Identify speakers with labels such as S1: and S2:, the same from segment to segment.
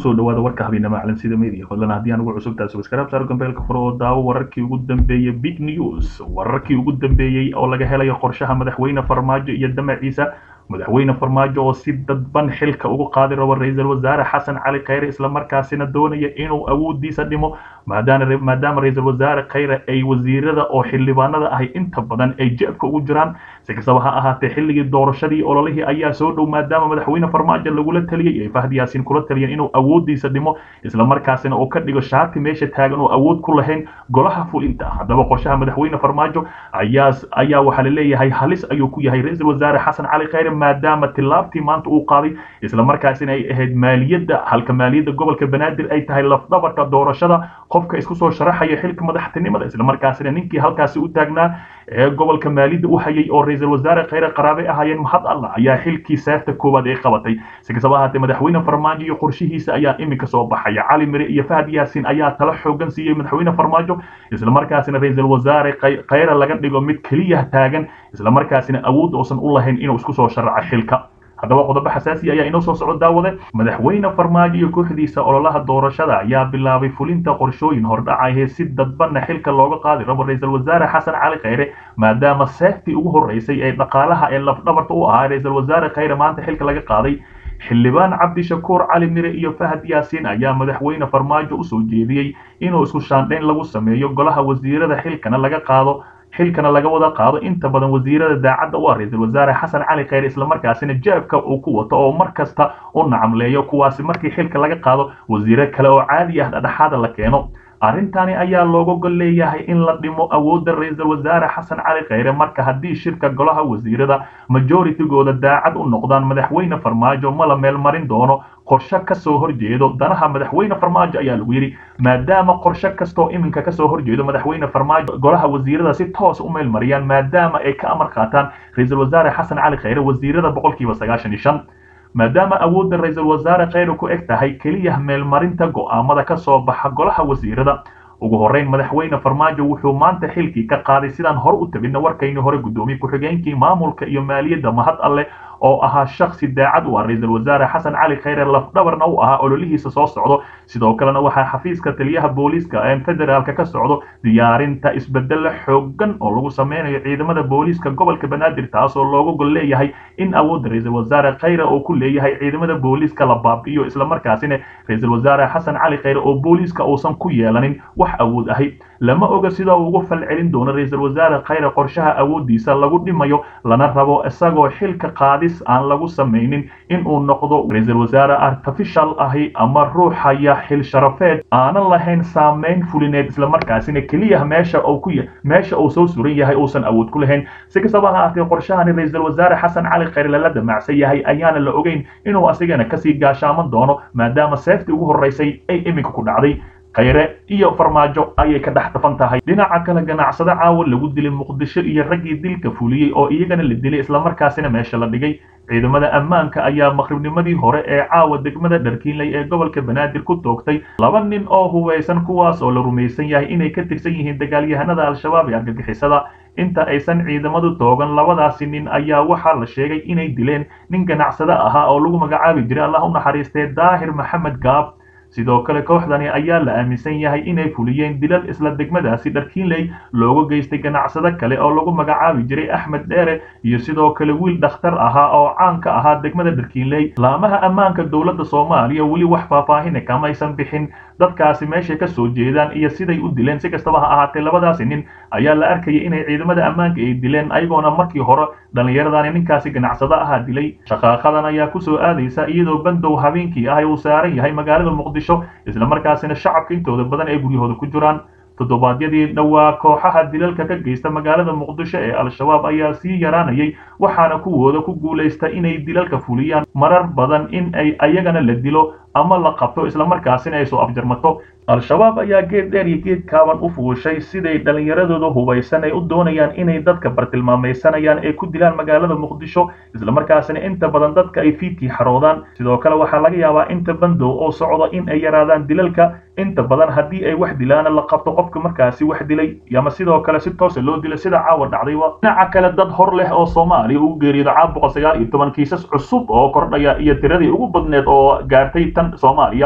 S1: kusoo dhawaada warka habeennimo calansida media fadlan haddii aan ugu cusubtahay subscribe saaro gambeelka furo oo daawo wararkii ugu dambeeyey big news wararkii ugu dambeeyey oo laga helayo qorshaha madaxweyne farmaajo iyo damaciisa madaxweyne farmaajo oo si dadban xilka ugu qaadi rabo ra-iisul wasaare xasan cali khayre islamarkaasina doonaya inuu awoodiisa dhimo maadaama maadaama ra-iisul wasaare khayre ay wasiirada oo xildhibaanada ahay inta badan ay jeebka ugu jiraan si kastaba ha ahaatee xilligii doorashadii ololihii ayaa soo dhow maadaama madaxweyne farmaajo lagula taliyey ay fahdi yaasiin kula taliyeen inuu awoodiisa dhimo islamarkaasina uu ka dhigo shaati meesha taagan oo awood ku lahayn golaha fulinta haddaba qorshaha madaxweyne farmaajo ayaa ayaa waxaa la leeyahay halis ayuu ku yahay ra-iisul wasaare xasan cali khayre maadaama tilaabtii maanta uu qaaday islamarkaasina ay ahayd maaliyadda halka maaliyadda gobolka banaadir ay tahay lafdhabarka doorashada qofka isku soo sharaxaya xilka madaxtinimada islamarkaasina ninkii halkaasi u taagnaa ee gobolka maaliyadda u hayay oo ra-iisul wasaare khayre qaraabe ahaayeen mahad allah ayaa xilkii seefta koowaad ay qabatay si kastaba ahaatee madaxweyne farmaajo iyo qorshihiisa ayaa iminka soo baxaya cali mire iyo fahad yaasin ayaa tala xoogan siiyey madaxweyne farmaajo islamarkaasina ra-iisul wasaare khayre laga dhigo mid keliya taagan islamarkaasina awood uusan u lahayn inuu isku soo sharaco xilka haddaba qodobo xasaasi ayaa inoo soo socod daawade madaxweyne farmaajo iyo kooxdiisa ololaha doorashada ayaa bilaabay fulinta qorshooyin hordhacahee si dadbanna xilka looga qaadi rabo ra-iisul wasaare xasan cali khayre maadaama seeftii ugu horreysay ee dhaqaalaha ee lafdhabarta u ahaa ra-iisul wasaare khayre maanta xilka laga qaaday xildhibaan cabdishakuur cali mire iyo fahad yaasiin ayaa madaxweyne farmaajo usoo jeediyey inuu isku shaandhayn lagu sameeyo golaha wasiirada xilkana laga qaado xilkana laga wada qaado inta badan wasiirada daacadda u ah ra-iisul wasaare xasan cali khayre islamarkaasina jeebka uu ku wato oo mar kasta u nacamleeyo kuwaasi markii xilka laga qaado wasiiro kale oo caadi ah dhexaada la keeno arrintani ayaa looga gol leeyahay in la dhimo awoodda ra-iisul wasaare xasan cali khayre marka haddii shirka golaha wasiirada majoritygooda daacad u noqdaan madaxweyne farmaajo ma la meelmarin doono qorshe kasoo horjeedo danaha madaxweyne farmaajo ayaa lagu yidhi maadaama qorshe kastoo iminka kasoo horjeedo madaxweyne farmaajo golaha wasiirada si toos u meelmariyaan maadaama ay ka amar qaataan ra-iisul wasaare xasan cali khayre wasiirada boqolkiiba sagaashan iyo shan maadaama awoodda ra-iisul wasaare khayre ku eg tahay keliya meelmarinta go'aamada ka soo baxa golaha wasiirada ugu horreyn madaxweyne farmaajo wuxuu maanta xilkii ka qaaday sidaan hore u tabinna warkayni hore guddoomiye ku-xigeenkii maamulka iyo maaliyadda mahad alleh oo ahaa shaksi daacad u ah ra-iisul wasaare xasan cali khayre lafdhabarna u ahaa ololihiisa soo socdo sidoo kalena waxaa xafiiska taliyaha booliiska ee federaalka ka socdo diyaarinta isbedelo xoogan oo lagu sameynayo ciidamada booliiska gobolka banaadir taasoo looga gol leeyahay in awoodda ra-iisul wasaare khayre oo ku leeyahay ciidamada booliiska la baabi'iyo islamarkaasina ra-iisul wasaare xasan cali khayre oo booliiska uusan ku yeelanin wax awood ahi lama oga sida uu ugu falcelin doono ra-iisul wasaare khayre qorshaha awooddiisa lagu dhimayo lana rabo isagoo xilka qaadis aan lagu samaynin in uu noqdo ra-iisul wasaare artificial ahi ama ruuxaya xil sharafeed aanan lahayn saameyn fulineed islamarkaasina keliya meesha uu ku meesha uu soo suran yahay uusan awood ku lahayn si kastaba ha ahaatee qorshahani ra-iisul wasaare xasan cali khayre lala damacsan yahay ayaana la ogeyn inuu asigana kasii gaashaaman doono maadaama seeftii ugu horreysay ay iminka ku dhacday khayre iyo farmaajo ayay ka dhex tafan tahay dhinaca kale ganacsado caawa lagu dilay muqdisho iyo raggii dilka fuliyey oo iyagana la dilay islamarkaasina meesha la dhigay ciidamada ammaanka ayaa maqribnimadii hore ee caawa degmada dharkiinley ee gobolka banaadir ku toogtay laba nin oo hubaysan kuwaas oo la rumaysan yahay inay ka tirsan yihiin dagaalyahanada al-shabaab ee argagixisada inta aysan ciidamadu toogan labadaasi nin ayaa waxaa la sheegay inay dileen nin ganacsado ahaa oo lagu magacaabi jiray allah u naxariistee daahir maxamed gaab sidoo kale kooxdani ayaa la aaminsan yahay inay fuliyeen dilal isla degmadaasi dharkiinley looga geystay ganacsado kale oo lagu magacaabi jiray axmed dheere iyo sidoo kale wiil dhakhtar ahaa oo caan ka ahaa degmada dharkiinley laamaha ammaanka dowladda soomaaliya weli wax faahfaahina kamaysan bixin dadkaasi meeshay ka soo jeedaan iyo siday u dileen si kastaba ha ahaatee labadaasi nin ayaa la arkayay inay ciidamada ammaanka ay dileen ayagoona markii hore dhallinyaradani ninkaasi ganacsado ahaa dilay shaqaaqadan ayaa kusoo aadaysa iyadoo bandow habeenkii ah uu saaran yahay magaalada muqdisho islamarkaasina shacabka intooda badan ay guryahooda ku jiraan toddobaadyadii dhowaa kooxaha dilalka ka geysta magaalada muqdisho ee al-shabaab ayaa sii yaraanayay waxaana kuwooda ku guulaysta inay dilalka fuliyaan marar badan in ay ayagana la dilo ama la qabto islamarkaasina ay soo afjarmato al-shabaab ayaa geed dheer iyo geed kaaban u fuushay siday dhallinyaradooda hubaysan ay u doonayaan inay dadka bartilmaamaysanayaan ee ku dilaan magaalada muqdisho islamarkaasina inta badan dadka ay fiidkii xaroodaan sidoo kale waxaa laga yaabaa inta bandow oo socda in ay yaraadaan dilalka inta badan haddii ay wax dilaana la qabto qofka markaasi wax dilay ama sidoo kale si toosa loo dilo sida caawa dhacdayba dhinaca kale dad hor leh oo soomaaliya ugu geeriyooda caawa boqol sagaal iyo toban kiisas cusub oo kordhaya iyo tiradii ugu badneed oo gaartay tan soomaaliya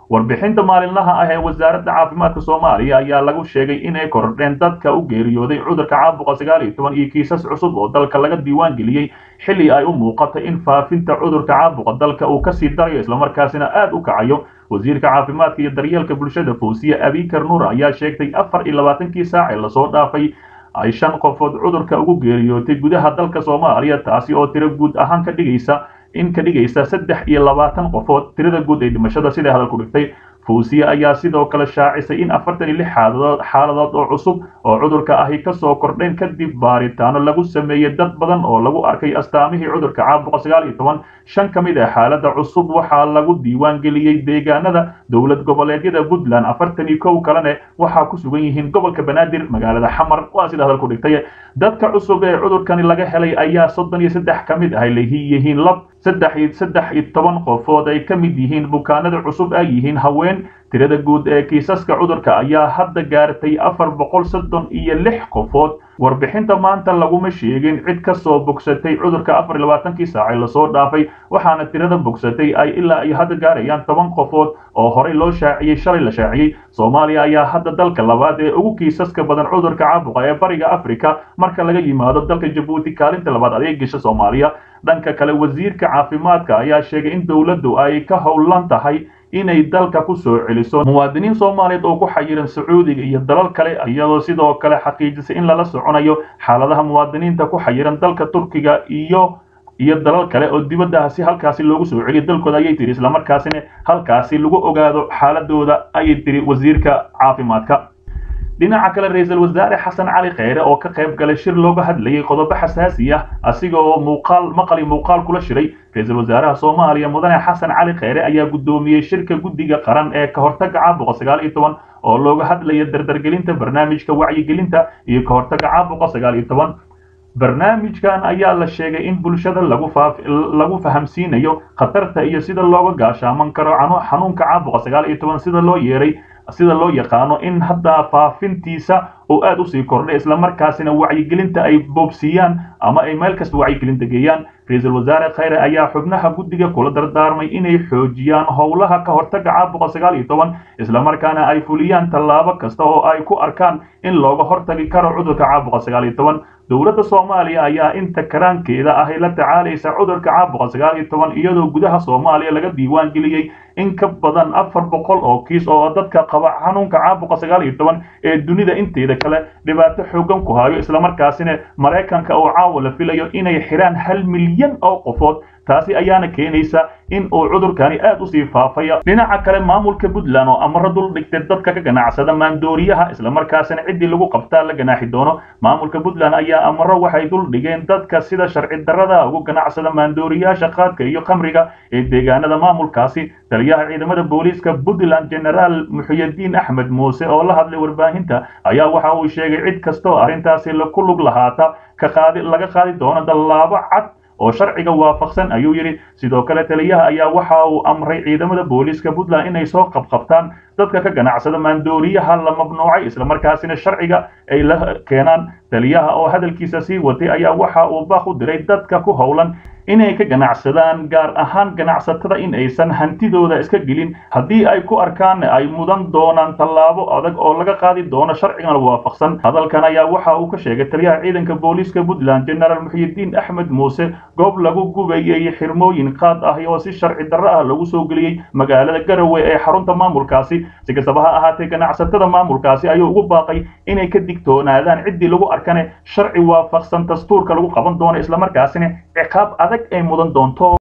S1: warbixinta maalinlaha ah ee wasaaradda caafimaadka soomaaliya ayaa lagu sheegay inay kordheen dadka u geeriyooday cudurka caabuqa sagaal iyo toban iyo kiisas cusub oo dalka laga diiwaan geliyey xilli ay u muuqatay in faafinta cudurka caabuqa dalka uu kasii darayo islamarkaasina aad u kacayo wasiirka caafimaadka iyo daryeelka bulshada fawsiye abikar nuur ayaa sheegtay afar iyo labaatankii saac ee lasoo dhaafay ay shan qofood cudurka ugu geeriyootay gudaha dalka soomaaliya taasi oo tiro guud ahaan ka dhigaysa in ka dhigaysa saddex iyo labaatan qofood tirada guud ee dhimashada siday hadalku dhigtay fawsiye ayaa sidoo kale shaacisay in afartan iyo lix xaaladood xaaladood oo cusub oo cudurka ahi kasoo kordheen kadib baaritaano lagu sameeyey dad badan oo lagu arkay astaamihii cudurka caabuqa sagaal iyo toban shan ka mid ah xaalada cusub waxaa lagu diiwaan geliyey deegaanada dowlad goboleedyada puntland afartan iyo kow kalene waxaa ku sugan yihiin gobolka banaadir magaalada xamar waa sida hadalku dhigtay dadka cusub ee cudurkani laga helay ayaa soddon iyo saddex ka mid ah yihiin lab saddex iyo saddex iyo toban qofood ay ka mid yihiin bukaanada cusub ay yihiin haween tirada guud ee kiisaska cudurka ayaa hadda gaartay afar boqol soddon iyo lix qofood warbixinta maanta laguma sheegin cid ka soo bogsatay cudurka afar iyo labaatankii saacee lasoo dhaafay waxaana tirada bogsatay ay ilaa ay hadda gaarayaan toban qofood oo horey loo shaaciyey shalay la shaaciyey soomaaliya ayaa hadda dalka labaad ee ugu kiisaska badan cudurka caabuqa ee bariga africa marka laga yimaado dalka jabuuti kaalinta labaad adeegisha soomaaliya dhanka kale wasiirka caafimaadka ayaa sheegay in dowladdu ay ka howlan tahay inay dalka ku soo celiso muwaadiniin soomaaliyeed oo ku xayiran sacuudiga iyo dalal kale iyadoo sidoo kale xaqiijisay in lala soconayo xaaladaha muwaadiniinta ku xayiran dalka turkiga iyo iyo dalal kale oo dibadda si halkaasi loogu soo celiyo dalkooda ayay tiri islamarkaasina halkaasi lagu ogaado xaaladooda ayay tiri wasiirka caafimaadka dhinaca kale ra-iisul wasaare xasan cali kheyre oo ka qayb galay shir looga hadlayay qodobo xasaasi ah asiga oo muuqaal maqali muuqaal kula shiray ra-iisul wasaaraha soomaaliya mudane xasan cali kheyre ayaa guddoomiyey shirka guddiga qaran ee ka hortaga caabuqa sagaal iyo toban oo looga hadlaya dardargelinta barnaamijka wacyigelinta iyo ka hortaga caabuqa sagaal iyo toban barnaamijkan ayaa la sheegay in bulshada lagu lagu fahamsiinayo khatarta iyo sida looga gaashaaman karo xanuunka caabuqa sagaal iyo toban sida loo yeeray sida loo yaqaano in hadda faafintiisa oo aad usii kordhay islamarkaasina wacyigelinta ay boobsiiyaan ama ay meel kasta wacyigelinta geeyaan ra-iisul wasaare khayre ayaa xubnaha guddiga kula dardaarmay inay xoojiyaan howlaha ka hortaga caabuqa sagaal iyo toban islamarkaana ay fuliyaan tallaabo kasta oo ay ku arkaan in looga hortagi karo cudurka caabuqa sagaal iyo toban dowladda soomaaliya ayaa inta karaankeeda ahy la tacaalaysa cudurka caabuqa sagaal iyo toban iyadoo gudaha soomaaliya laga diiwaan geliyey in ka badan afar boqol oo kiis oo dadka qaba xanuunka caabuqa sagaal iyo toban ee dunida inteeda kale dhibaato xoogan ku hayo islamarkaasina maraykanka oo caawa la filayo inay xiraan hal milyan oo qofood taasi ayaana keenaysa in uu cudurkani aad usii faafaya dhinaca kale maamulka puntland oo amaro dul dhigtay dadka ka ganacsada maandooriyaha islamarkaasina ciddii lagu qabtaa la ganaaxi doono maamulka puntland ayaa amaro waxay dul dhigeen dadka sida sharci darrada ugu ganacsada maandooriyaasha qaadka iyo khamriga ee deegaanada maamulkaasi taliyaha ciidamada booliiska puntland generaal muxuyadiin axmed muuse oo la hadlay warbaahinta ayaa waxa uu sheegay cid kastoo arrintaasi ku lug lahaata ka qaadi laga qaadi doono dallaabo cad oo sharciga waafaqsan ayuu yidhi sidoo kale taliyaha ayaa waxa uu amray ciidamada booliiska puntland inay soo qabqabtaan dadka ka ganacsada maandooriyaha la mamnuucay islamarkaasina sharciga ay la keenaan taliyaha oo hadalkiisa sii watay ayaa waxa uu baaq u diray dadka ku howlan inay ka ganacsadaan gaar ahaan ganacsatada in aysan hantidooda iska gelin haddii ay ku arkaan ay mudan doonaan tallaabo adag oo laga qaadi doono sharcigan waafaqsan hadalkan ayaa waxa uu ka sheegay taliyaha ciidanka booliiska puntland generaal muxyidiin axmed muuse goob lagu gubayay xirmooyin qaad ah oo si sharci darro ah lagu soo geliyey magaalada garowe ee xarunta maamulkaasi si kastaba ha ahaatee ganacsatada maamulkaasi ayuu ugu baaqay inay ka digtoonaadaan ciddii lagu arkane sharci waafaqsan dastuurka lagu qaban doono islamarkaasina ciqaab adag ay mudan doonto